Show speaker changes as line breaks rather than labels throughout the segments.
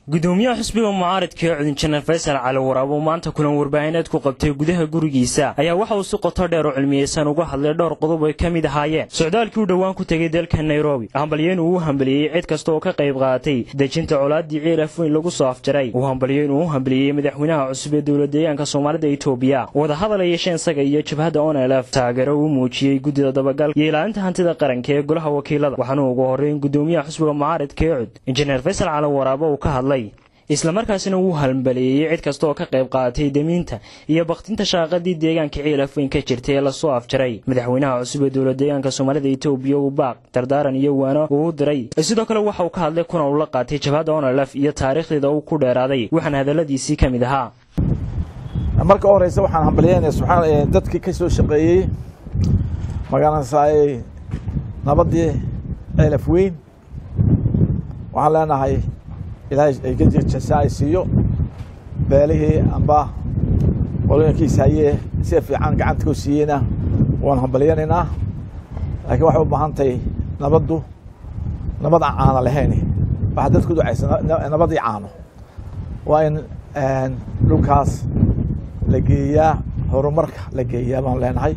gudoomiyaha xisbiga mucaaridka ee cudinjaneer faysal cali waraab oo maanta kulan warbaahineed ku qabtay gudaha gurigiisa ayaa waxa uu si qoto dheer oo cilmiyeysan uga hadlay dhowr qodob ay ka mid ahaayeen socdaalkii uu dhowaan ku tegay dalka nairobi hambalyo inuu u hambaliyey cid kasta oo ka qayb qaadatay dejinta colaaddii ciilaf weyn lagu soo afjaray uu hambalyo inuu u hambaliyey madaxweynaha cusub ee dowla deegaanka soomaalida etoobiya wadahadal ay yeesheen isaga iyo jabhadda onelf taageero uu muujiyey guddida dabagalka iyo ilaalinta hantida qaranka ee golaha wakiilada waxaana ugu horreyn gudoomiyaha xisbiga mucaaridka ee cud injineer faysal cali waraab uu ka hadlay islamarkaasina wuu halmbaleeyey cid kasta oo ka qayb qaadatay demiinta iyo bakhtinta shaaqadii deegaanka ciilaf weyn ka jirtay ee lasoo afjaray madaxweynaha cusub ee dowla deegaanka soomaalida etoobiya uu baaq dardaaran iyo waano uu u diray sidoo kale waxa uu ka hadlay kuna uu la qaatay jabhadda onelf iyo taariikhdeeda uu ku dheeraaday waxaana hadalladiisii ka mid ahaa
marka u horeysa waxaan hambalyeynaya subxaan dadkii ka soo shaqeeyey magaranaysaay nabadii ciilaf weyn waxaan leenahay ilaahay jasa ay siiyo beelihii amba qolooyinkiisa hayee sida fiican gacanta ku siiyeyna waan hambalyanaynaa laakiin waxay u baahan tahay nabaddu nabad aan caano lahayn waxaa dadku ducaysa nabadii caano waa in dhulkaas la geeyaa horumarka la geeyaa baan leenahay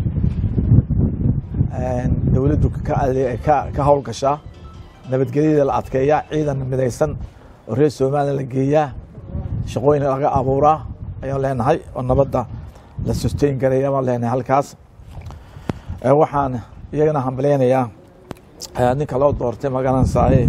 dowladdu ka howlgashaa nabadgelyada la adkeeyaa ciidan midaysan oo reer somalilan la geeyaa shaqooyin laga abuuraa ayaan leenahay oo nabadda la susteyn garaya baan leenahay halkaas waxaan iyagana hambaleynayaa ninka loo doortay magaranaysaye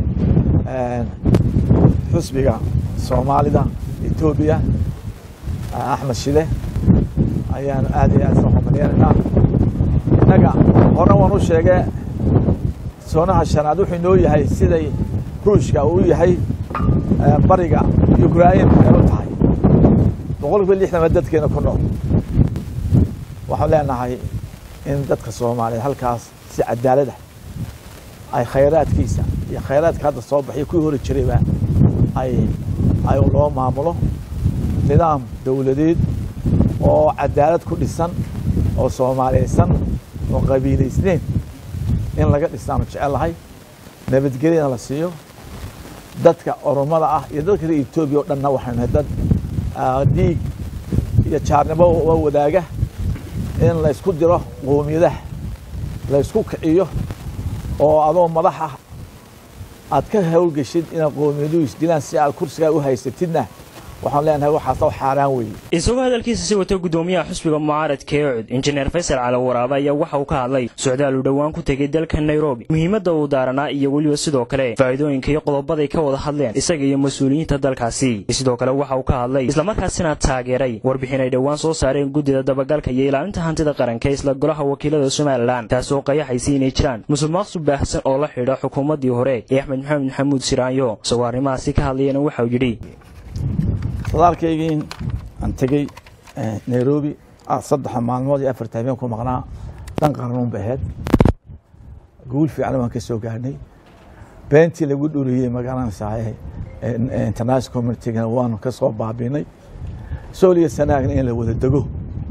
xusbiga soomaalida etoobiya axmed shide ayaan aad iyo aad soo hambaleynaynaa innaga horena waan u sheege soonaha shanaad wuxuu inoo yahay siday ruushka uu yahay bariga ukrain ay u tahay boqol kiiba lixdan baa dadkeena ku nool waxaan leenahay in dadka soomaaliyeed halkaas si cadaalada ay khayraadkiisa iyo khayraadka hadda soo baxay kuwii hori jirayba ay ay loo maamulo nidaam dowladeed oo cadaalad ku dhisan oo soomaaliyeysan oo qabiilaysneyn in laga dhisaanu jecelahay nabadgelyana la siiyo dadka oromada ah iyo dadka reer etoobiya o dhanna waxaynu nahay dad dhiig iyo jaarnimo oo wadaaga in laysku diro qoomiyadaha laysku kiciyo oo adoo madax ah aad ka howlgeshid inaad qoomiyaduu isdilaan si aad kursigaa u haysatidna waxaan leenahay waxaas oo xaaraan weeye
isagoo hadalkiisa si wata gudoomiyaha xusbiga mucaaradka ee cud injineer faysal cali waraabe ayaa waxa uu ka hadlay socdaal uu dhowaan ku tegay dalka nairobi muhiimadda uu daaranaa iyo weliba sidoo kale faa'iidooyinka iyo qodobaday ka wada hadleen isaga iyo mas-uuliyiinta dalkaasi sidoo kale waxa uu ka hadlay islamarkaasina taageeray warbixin ay dhowaan soo saareen guddida dabagalka iyo ilaalinta hantida qaranka isla golaha wakiilada somalilan taasoo qayaxaysay inay jiraan musuqmaaqsu baahsan oo la xidha xukuumaddii hore ee axmed maxamed maxamuud siraanyo isagoo arrimahaasi ka hadlayana waxauu yidhi
sadaalkaygii aan tegey nairobi saddexa maalmood iyo afarta habeen ku maqnaa dhan qarnuun bay ahayd guul fiican waan ka soo gaarhnay beentii lagu dhuriyey magaranaysaay international communitygana waanu ka soo baabinay sooliya sanaagna in la wada dego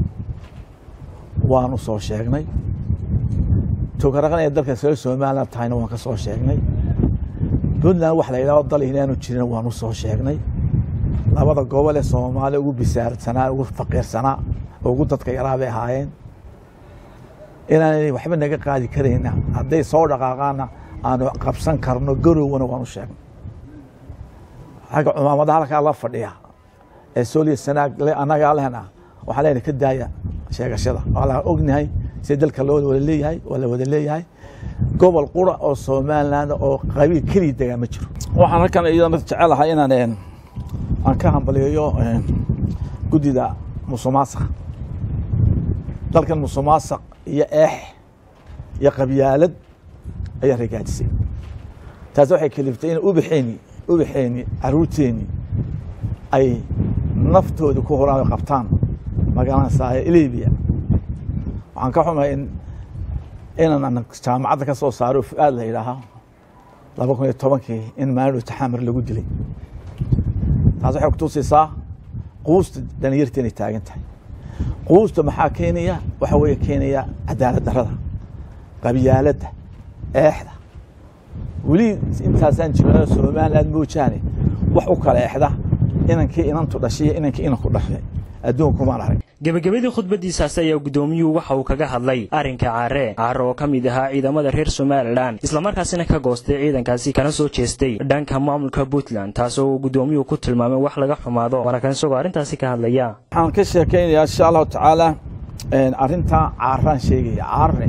waanu soo sheegnay togaraqan ee dalka reer somaliland tahayna waan ka soo sheegnay puntland wax la yidhahdo dal inaanu jirin waanu soo sheegnay labada gobol ee soomaaliya ugu bisaarsanaa ugu faqiirsanaa oo ugu dadka yaraa bay ahaayeen inaanay waxba naga qaadi karayna hadday soo dhaqaaqaana aanu qabsan karno garowna waanu sheegnay xagga cumaamada halkaa la fadhiya ee sooliya sanaag annagaa lehna waxaa leenahay ka daaya sheegashada waa la ognahay sida dalka loo wada leeyahay waa la wada leeyahay gobol qura oo somaliland oo qabiil keliya degaa ma jiro waxaan halkan iyadana jecelahay inaan aan ka hambaliyeeyo guddida musuqmaasuq dalkan musuqmaasuq iyo eex iyo qabyaalad ayaa ragaajisay taas waxay kaliftay in ubaxeeni ubaxeeni caruurteeni ay naftooda ku horaan qabtaan magaranaysaay libiya waxaan ka xumahay in inaan jaamacadda ka soo saaro fu-aad la yidhaaha laba kun iyo tobankii in maalin taxamar lagu dilay taas waxay kutusaysaa quusta dhalinyarta inay taagan tahay quusta maxaa keenaya waxa weeye keenaya cadaalad darada qabyaaladda eexda weli intaasaan jirno somaliland moojaane wax u kala exda inankii inantu dhashay iyo inankii inanku dhashay adduunkumaan arag
gebagabadii khudbadiisaasi ayaa guddoomiyuhu waxa uu kaga hadlay arrinka caare caare oo ka mid ahaa ciidamada reer somalilan islamarkaasina ka goostay ciidankaasi kana soo jeestay dhanka maamulka puntland taasoo uu guddoomiyuhu ku tilmaamay wax laga xumaado waana kan isagoo arrintaasi ka hadlaya
waxaan ka sheekaynayaa insha allahu tacaala arrintaa caaraan sheegaya caare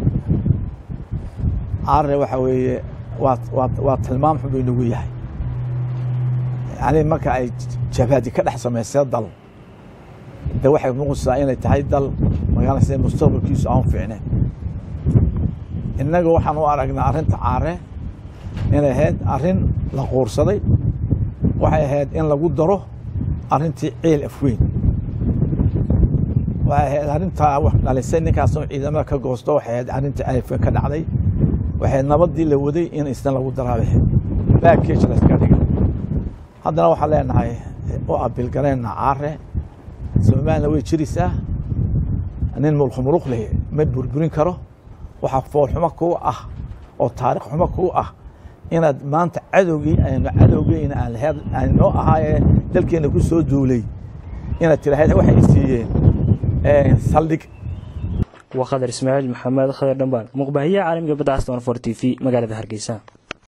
caare waxa weeye waa waa waa tilmaam xun buu inagu yahay yani marka ay jabhadi ka dhex samaysay dal de waxay muuqaysaa inay tahay dal magaalase mustaqbalkiisu aan fiicneen innaga waxaan u aragnaa arrinta caare inay ahayd arrin la quursaday waxay ahayd in lagu daro arrintii ciil afweyn waxay ahayd arrintaa wax dhalisay ninkaasoo ciidamada ka goosto waxay ahayd arrintii alifka ka dhacday waxay nabaddii la waday in isna lagu daraabay baagkeej la iska dhiga haddana waxaan leenahay u abilgareenna caare somalilan way jiraysaa nin mulkhumuluq leh ma burburin karo waxaa foolxumo kuu ah oo taarikh xumo kuu ah inaad maanta cadowgii aynu cadowgeyna aan noo ahaayee dalkeenna ku soo duulay inaad tiraahd waxay siiyeen saldhig
waa khadar ismaaciil maxamed khadar dhambaan muqbaahiyaha caalamiga badda aston for t v magaalada hargeysa